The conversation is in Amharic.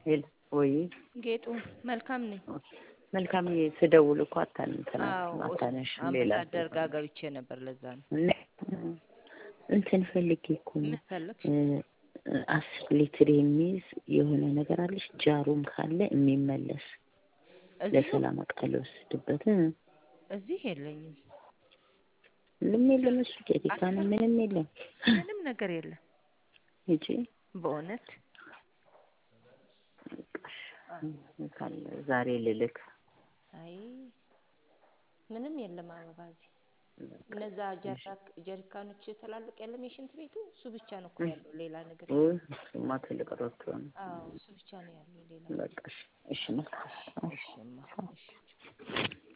ሄል ወይ ጌጡ መልካም ነኝ። መልካም ስደውል እኮ አታነሳም አዎ አታነሽ ሌላ አምባሳደር ጋር ገብቼ ነበር። ለዛ ነው። እና እንትን ፈልጌ እኮ ነው ምን ፈለግሽ? አስር ሊትር የሚይዝ የሆነ ነገር አለሽ ጃሩም ካለ የሚመለስ እዚህ ለሰላም ዕቃ ልወስድበት እዚህ የለኝም። ምንም የለም። እሱ ጀሪካን ምንም የለም። ምንም ነገር የለም። ሂጂ በእውነት ካለ ዛሬ ልልክ አይ ምንም የለም አበባ እዚህ። እነዛ ጀራክ ጀሪካኖች ትላልቅ የለም የሽንት ቤቱ እሱ ብቻ ነው እኮ ያለው ሌላ ነገር የለም። ውይ እሱማ ትልቅ ሮቶ ነው። አዎ እሱ ብቻ ነው ያለው ሌላ በቃ እሺ፣ እሺ መልካም እሺ እማ እሺ